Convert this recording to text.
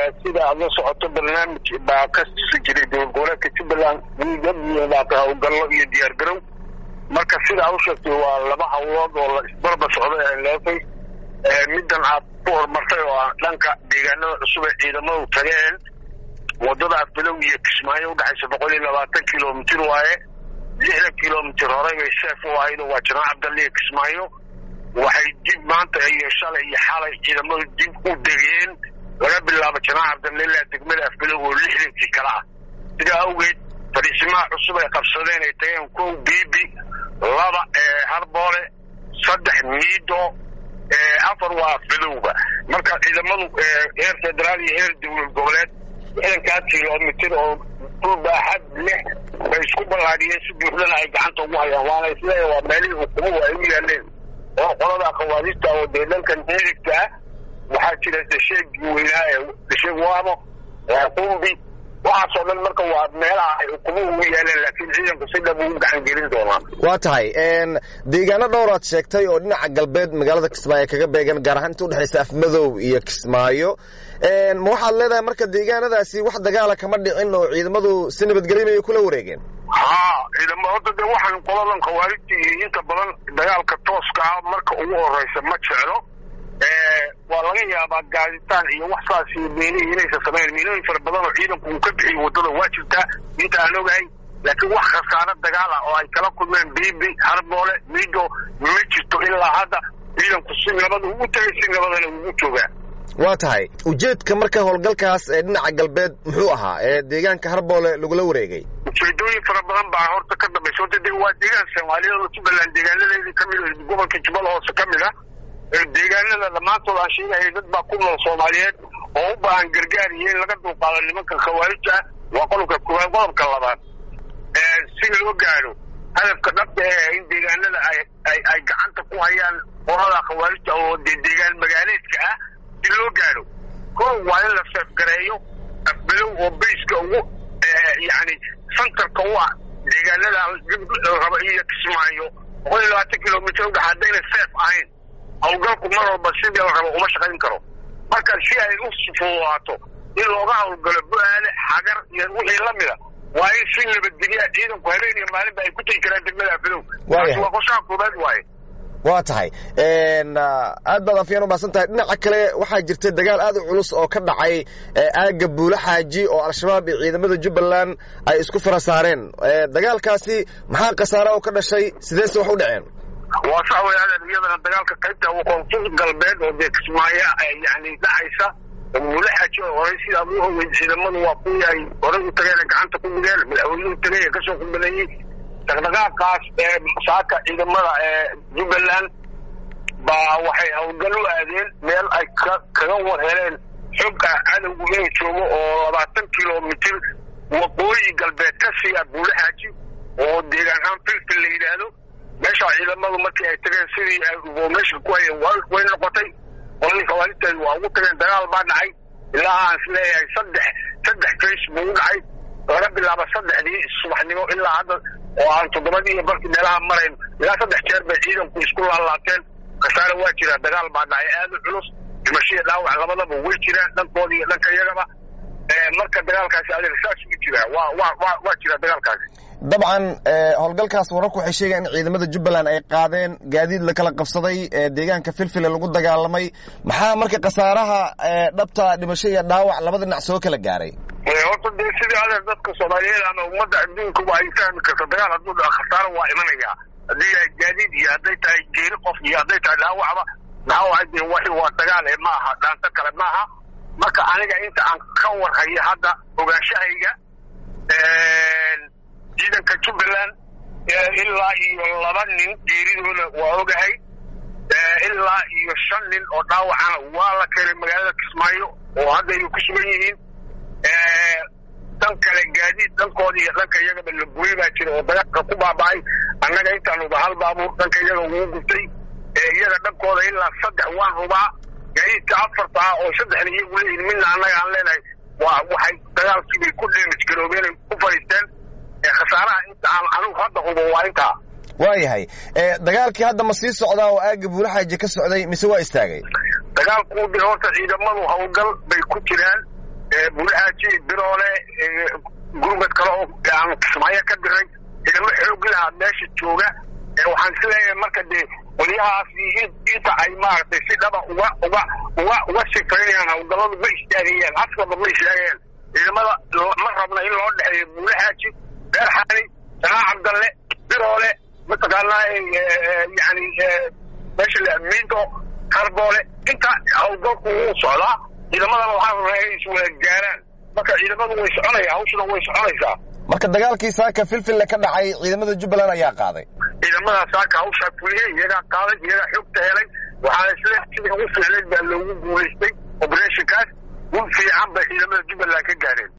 sida aad la socoto barnaamij baa ka tusi jiray dowlad goboleedka jubbaland wiigabaata howlgallo iyo diyaar garow marka sida a u sheegtay waa laba hawlood oo la isbarba socday ay leefay middan aad ku horumartay oo ah dhanka deegaanada cusub ee ciidamadu tageen wadada afbilow iyo kismaayo udhexaysa boqol iyo labaatan kilomitir waaye lixdan kilomitir horey bay seef u ahayd oo waa janaan cabdalle iyo kismaayo waxay dib maanta iyo shalay iyo xalay ciidamadu dib u degeen laga bilaabo janaan cabdalle ilaa degmada afbilow oo lixdankii kale ah sidaa awgeed fadhiisimaha cusub ay qabsadeen ay tageen kow biibi laba harboole saddex miido afar waa afbilowba marka ciidamadu heer federaal iyo heer dowlad goboleed lixdankaa kilomitir oo dhul baaxad leh bay isku ballaadhiyeen si buuxdana ay gacanta ugu hayaan waana isleeya waa meelihii ukumuhu ay u yaaleen oo qolada khawaarista oo dee dhankan midigta ah waxaa jira dhasheegii weynaa ee dhasheeg waamo qumbi waxaasoo dhan marka waa meelaha ay ukumuhu ugu yaaleen laakiin ciidanku si dhab ugu gacan gelin doonaa waa tahay deegaano dhowraad sheegtay oo dhinaca galbeed magaalada kismaayo kaga beegan gaar ahaan inta udhexaysa afmadow iyo kismaayo ma waxaad leedahay marka deegaanadaasi wax dagaala kama dhicin oo ciidamadu si nabadgelyamayay kula wareegeen haa ciidama horta dee waxaan qoladan khawaarijta iyo inta badan dagaalka tooska ah marka ugu horeysa ma jeclo waa laga yaabaa gaaditaan iyo wax saas iyo meelihii inaysan samayn meelooyin fara badan oo ciidanku uu ka bixiyo waddada waa jirtaa inta aan ogahay laakiin wax khasaaro dagaal ah oo ay kala kulmeen biibi harboole miido ma jirto ilaa hadda ciidanku si nabada ugu tegay si nabadana ugu joogaa waa tahay ujeedka marka howlgalkaas ee dhinaca galbeed muxuu ahaa ee deegaanka harboole lagula wareegay ujeedooyin fara badan baa horta ka dambaysa horta de waa deegaan soomaaliyeed oo jubbaland deegaanadeedii kamid a gobolka jubbala hoose ka mid a deegaanada dhammaantood aan sheegayay dad baa ku nool soomaaliyeed oo u baahan gargaar iyo in laga dulqaado nimanka khawaarija ah waa qodobka koowaad qodobka labaad si loo gaadho hadafka dhabta ee in deegaanada ay ay ay gacanta ku hayaan qolada khawaarijta oo dee deegaan magaaleedka ah si loo gaadho kow waa in la seefgareeyo afbilow oo bayska ugu yacni santarka u ah deegaanada raba iyo kismaayo boqol iyo labaatan kilomitr udhex haddayna seef ahayn hawlgalku mar walba sidii la rabo uma shaqayn karo marka si ay u fududaato in looga hawlgalo bu-aale xagar iyo wixii la mida waa in si nabadgelya ciidanku habeen iyo maalinba ay ku tegi karaan degmada afidow taasi waa qorshaha koobaad waaye waa tahay aad baad afyaan umahadsan tahay dhinaca kale waxaa jirta dagaal aad u culus oo ka dhacay aagga buulo xaaji oo al-shabaab iyo ciidamada jubbaland ay isku fara saareen dagaalkaasi maxaa khasaara oo ka dhashay sideese wax u dhaceen waa sax wey adeer iyadana dagaalka qaybta koonfur galbeed oo dee kismaayo yani dhacaysa buulo xaaji oo horey sidaa u ogeyd ciidamadu waa kuwii ay horey u tageen gacanta ku dhigeen madaxweynuhu tagay ee kasoo kubaneeyey dhaqdhaqaaqaas ee saaka ciidamada ee jubbaland baa waxay hawlgal u aadeen meel ay kaga war heleen xogga cadowgu inuu joogo oo labaatan kilomitir waqooyi galbeed ka siiya buulo xaaji oo deegaan ahaan filfil la yidhaahdo meesha ciidamadu markii ay tageen sidii meesha ku hayeen way noqotay qoladii khawaarijteedu waa ugu tageen dagaal baa dhacay ilaa aan is leeyahay saddex saddex face buu u dhacay laga bilaabo saddexdii subaxnimo ilaa hadda oo aan toddobadii iyo barkii meelaha marayn ilaa saddex jeer bay ciidanku isku laalaabteen khasaare waa jira dagaal baa dhacay aad u culus dhimashiya dhaawac labadaba way jiraan dhankooda iyo dhanka iyagaba marka dagaalkaasi adeeg saas u jiraa waa waa waa waa jira dagaalkaasi dabcan howlgalkaas wararku waxay sheegayan in ciidamada jubbaland ay qaadeen gaadiid la kala qabsaday deegaanka filfile lagu dagaalamay maxaa marka khasaaraha dhabta dhimasho iyo dhaawac labada dhinac soo kala gaaray horta dee sidii adeer dadka soomaaliyeed ama ummadda adduunkuba ay fahmi karto dagaal hadduu dhaco khasaaro waa imanaya haddii yahay gaadiid iyo hadday tahay geeri qof iyo hadday tahay dhaawacba dhaawaca dee waxi waa dagaal ee ma aha dhaanto kale ma aha marka aniga inta aan ka warhayo hadda ogaanshahayga ciidanka jubbaland ilaa iyo laba nin geeridooda waa ogahay ilaa iyo shan nin oo dhaawacana waa la keenay magaalada kismaayo oo hadda ay ku sugan yihiin dhan kale gaadiid dhankooda iyo dhanka iyagaba la gubay baa jira oo dagaalka ku baaba'ay annaga intaanuba hal baabuur dhanka iyaga ugu gubtay iyaga dhankooda ilaa saddex waan hubaa gaadiidka afarta ah oo saddexna iyagu leeyihin midna annaga aan leenahay waa waxay dagaalkii bay ku damage garoobeen ay ku fadhiisteen khasaaraha inta aan anigu hadda hubo waa intaa waayahay dagaalkii hadda ma sii socdaa oo aagga buulaxaaji ka socday mise waa istaagay dagaalku de horta ciidamadu hawlgal bay ku jiraan bulahaaji biroole gurmad kale oo aan kismaayo ka diray ciidamo xoog lahaa meesha jooga waxaan is leeyahay marka dee qolyahaas inta ay maaragtay si dhaba uga uga uga uga sifaynayaan hawlgalladu ma istaagayaan askaba ma istaagayaan ciidamada ma rabna in loo dhexeeyo buulahaaji beerxani sanaa cabdalle biroole mataqaanaa yani meesha lamiinto karboole inta hawlgalku wuu socdaa ciidamadana waxaa rabnaa inay iswada gaaraan marka ciidamadu way soconaya hawshuna way soconaysaa marka dagaalkii saaka filfille ka dhacay ciidamada jubbaland ayaa qaaday ciidamada saaka hawshaa fuliyey iyagaa qaaday iyagaa xogta helay waxaa isle sidii ugu fiicnayd baa loogu guulaystay operationkaas gun fiican bay ciidamada jubbaland ka gaareen